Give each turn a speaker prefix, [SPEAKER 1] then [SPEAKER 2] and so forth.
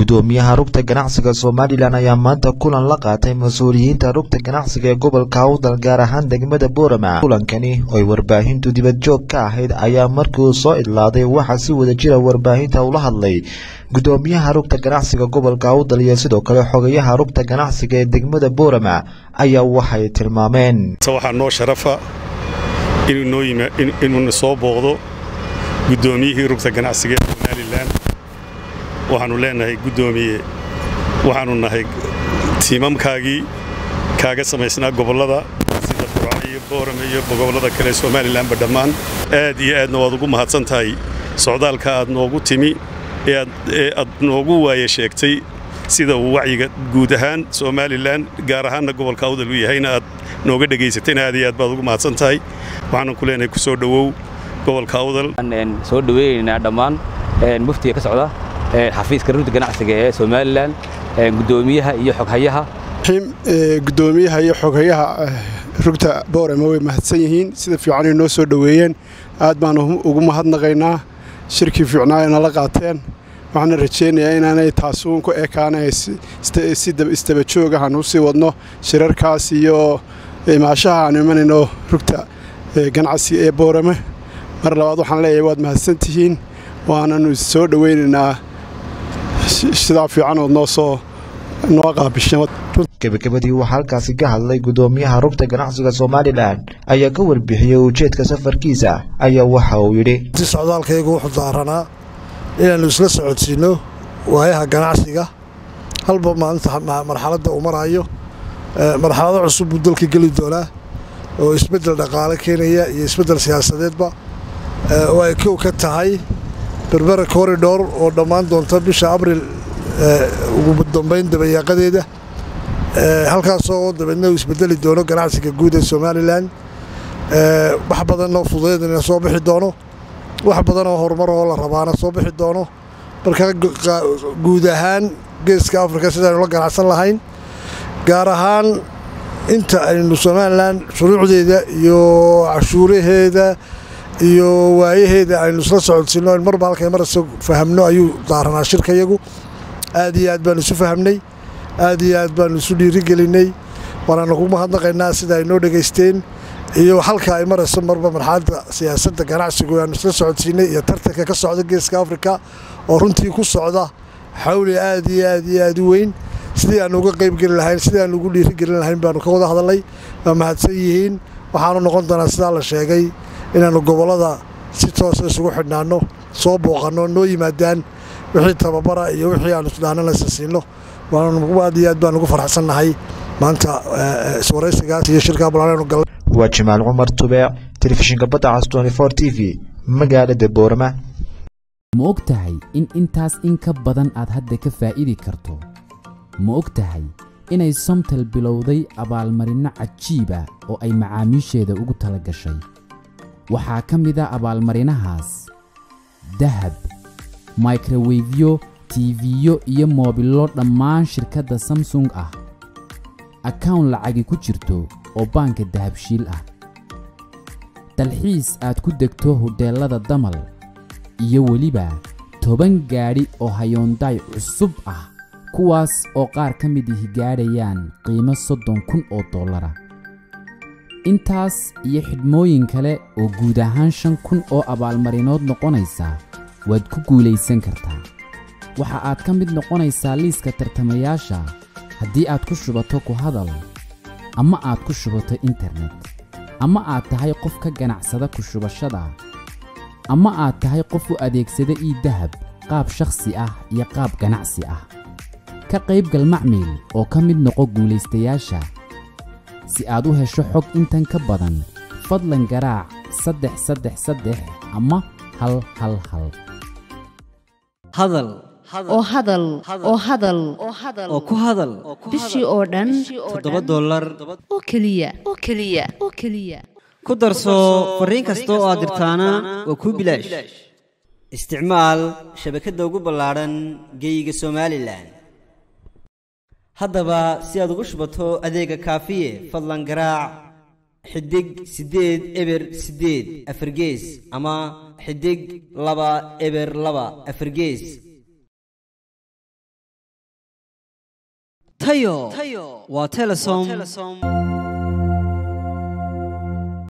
[SPEAKER 1] gudoomiyaha rugta ganacsiga somalilan ayaa maanta kulan la qaatay mas-uuliyiinta rugta ganacsiga ee gobolka awdal gaar ahaan degmada boorama kulankani ooy warbaahintu dibadjoog ka ahayd ayaa markii uu soo idlaaday waxaa si wada jira warbaahinta ula hadlay gudoomiyaha rugta ganacsiga gobolka awdal iyo sidoo kale xogayaha rugta ganacsiga ee degmada boorama ayaa waxay tilmaameen
[SPEAKER 2] waxaa noo sharafa inuuna soo booqdo gudoomiyihii rugta ganacsiga ee somalilan waxaannu leenahay guddoomiye waxaannu nahay tiimamkaagii kaaga samaysnaa gobollada sida burca iyo boorame iyo gobollada kale somalilanba dhammaan aad iyo aadna waad ugu mahadsan tahay socdaalka aad noogu timi ee aad noogu waaye sheegtay sida uu wacyiga guud ahaan somalilan gaar ahaanna gobolka awdal u yahayna aad nooga dhegaysatayna aad iyo aad baad ugu mahadsan tahay waxaanan ku leenahay ku soo dhowow gobolka awdal
[SPEAKER 3] soo dhaweynaynaa dhammaan muftiga ka socda xafiiska rugta ganacsiga ee somalilan gudoomiyaha iyo xoghayaha
[SPEAKER 4] gudoomiyaha iyo xoghayaha rugta boorama way mahadsan yihiin sida fiicanay noo soo dhoweeyeen aad baan ugu mahadnaqaynaa shirkii fiicnaa ay nala qaateen waxaana rajaynayaa inaanay taasuun ku ekaana si istabajooga aan u sii wadno shirarkaas iyo imaashaha aanu imanayno rugta ganacsiga ee boorame mar labaad waxaan leeyahay waad mahadsantihiin waananu soo dhowaynaynaa sidaa fiicanood noo soo noo qaabisheen
[SPEAKER 1] gebagabadii waxaa halkaasi ka hadlay gudoomiyaha rugta ganacsiga somalilan ayaa ka warbixiyey ujeedka safarkiisa ayaa waxa uu yidhi
[SPEAKER 5] si socdaalkaygu wuxuu daaranaa inaannu isla socodsiinno waayaha ganacsiga halba maalinta marxaladda uu maraayo marxalado cusub buu dalka geli doonaa oo isbeddel dhaqaale keenaya iyo isbeddel siyaasadeedba oo ay kow ka tahay berbera koridhor oo dhammaan doonta bisha abril ugu dambayn dabayaaqadeeda halkaasoo dabeedna uu isbedeli doono ganacsiga guud ee somalilan wax badanoo fudaydana soo bixi doono wax badanoo horumaroo la rabaana soo bixi doono marka guud ahaan geeska afrika sidaaynu la ganacsan lahayn gaar ahaan inta aynu somalilan shuruucdeeda iyo cashuuraheeda iyo waayaheeda aynu isla socodsiinno in marba halkay marasa fahamno ayuu daaranaa shirkayagu aad iyo aad baanu isu fahamnay aad iyo aad baanu isu dhiirigelinay waanaanu ku mahadnaqaynaa sida ay noo dhegaysteen iyo halka ay marayso marba marxaladda siyaasadda ganacsigu aanu isla socodsiinay iyo tartanka ka socda geeska afrika oo runtii ku socda xawli aad iyo aad iyo aad u weyn sidii aanu uga qaybgeli lahayn sidii aanu ugu dhiirigelin lahayn baanu ka wada hadalnay waa mahadsan yihiin waxaanu noqon doonaa sidaa la sheegay inaannu gobollada si toosa isugu xidhnaanno soo booqanno noo yimaadaan wixii tababara iyo wixii aanu isdhaananaysa siinno aad iyo aad baan ugu farxsannahay maanta iswaraysigaas iyo shirkaa balaaanu galay
[SPEAKER 1] waa jamaal cumar tubeec telefishinka badda cas t v magaalada boorama
[SPEAKER 6] ma og tahay in intaas in ka badan aad hadda ka faa'idi karto ma og tahay inay somtel bilowday abaalmarinno cajiiba oo ay macaamiisheeda ugu tala gashay waxaa ka mid a abaalmarinahaas dahab microwefyo tiifiyo iyo moobillo dhammaan shirkadda samsung ah akawn lacagi ku jirto oo baanka dahabshiil ah dalxiis aad ku degto hodheellada damal iyo weliba toban gaadhi oo hayoondaay cusub ah kuwaas oo qaar ka mid ihi gaadhayaan qiimo soddon kun oo dollara intaas iyo xidhmooyin kale oo guud ahaan shan kun oo abaalmarinood noqonaysa waad ku guulaysan kartaa waxa aad ka mid noqonaysaa liiska tartamayaasha haddii aad ku shubato ku hadal ama aad ku shubato internet ama aad tahay qof ka ganacsada ku shubashada ama aad tahay qof u adeegsada ii dahab qaab shakhsi ah iyo qaab ganacsi ah ka qaybgal macmiil oo ka mid noqo guulaystayaasha si aad u hesho xog intan ka badan fadlan garaac saddex saddex saddex ama hal hal hal
[SPEAKER 7] hadal
[SPEAKER 8] oo hadal oo hadal
[SPEAKER 7] oo ku hadal
[SPEAKER 8] bishii oo dhan
[SPEAKER 7] toddoba dollar
[SPEAKER 8] oo keliya oo keliya oo keliya
[SPEAKER 7] ku darso fariin kasta oo aad dirtaana waa kuu bilaash isticmaal shabakadda ugu ballaadhan geeyiga somalilan haddaba si aad ugu shubato adeega kaafiye fadlan garaac xidig siddeed eber siddeed afargees ama xidig laba eber laba afargees tayo waa telesom